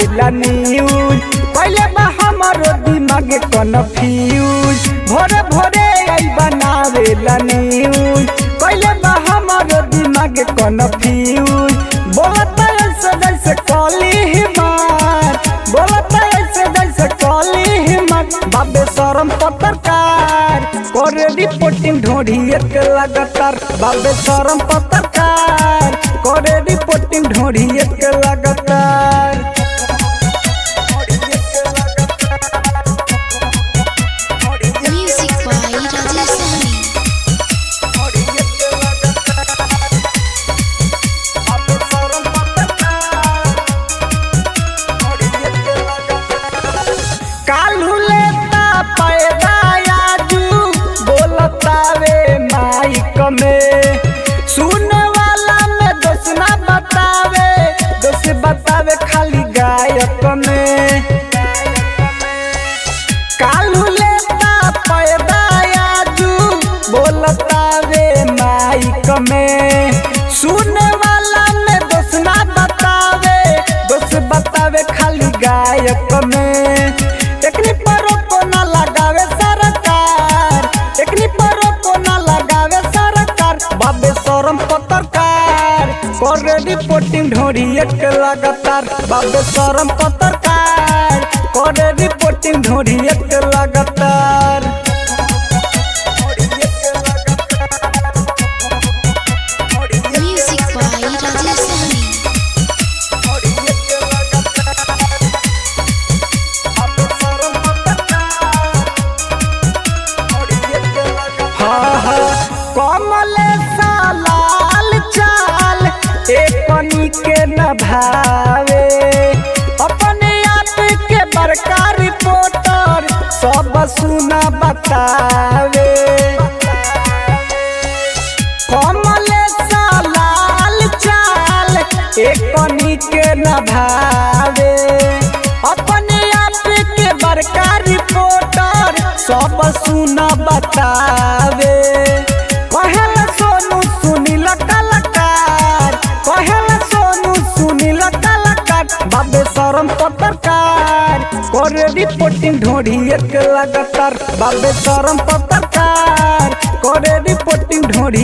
बनावेला न्यूज पहले बा हमारो दिमाग कन्फ्यूज भोरे भोरे आई बनावेला न्यूज पहले बा हमारो दिमाग कन्फ्यूज बोलता ऐसे जैसे कॉली हिमार बोलता ऐसे जैसे कॉली हिमार बाबे शरम पत्रकार करे रिपोर्टिंग ढोढ़ी एक लगातार बाबे शरम पत्रकार करे रिपोर्टिंग ढोढ़ी एक लगातार Music by Rajesh Sahni. कालू लेता पैदा आजू बोलतावे माइक में सुने वाला में दोष ना बतावे दोष बतावे खाली गायक में कालू लेता पैदा आजू बोलतावे माइक में सुने वाला में दोष ना बतावे दोष बतावे खाली गायक में एकनी परो को ना लगावे सरकार एकनी परो को ना लगावे सरकार बाबे शरम पत्रकार करे रिपोर्टिंग ढोरी एक लगातार बाबे शरम पत्रकार करे रिपोर्टिंग ढोरी एक लगातार Music by Rajesh Sahni. हाँ हाँ कमले सालाल चाल एकनी के न भावे अपने आप के बड़का रिपोर्टर सब सुना बतावे कमले सालाल चाल एकनी के न भावे अपने आप के बड़का रिपोर्टर सब सुना बतावे कहल सोनू सुनील कलाकार कहल सोनू सुनील कलाकार बाबे शरम पत्रकार करे रिपोर्टिंग ढोढ़ी एक लगातार बाबे शरम पत्रकार करे रिपोर्टिंग ढोढ़ी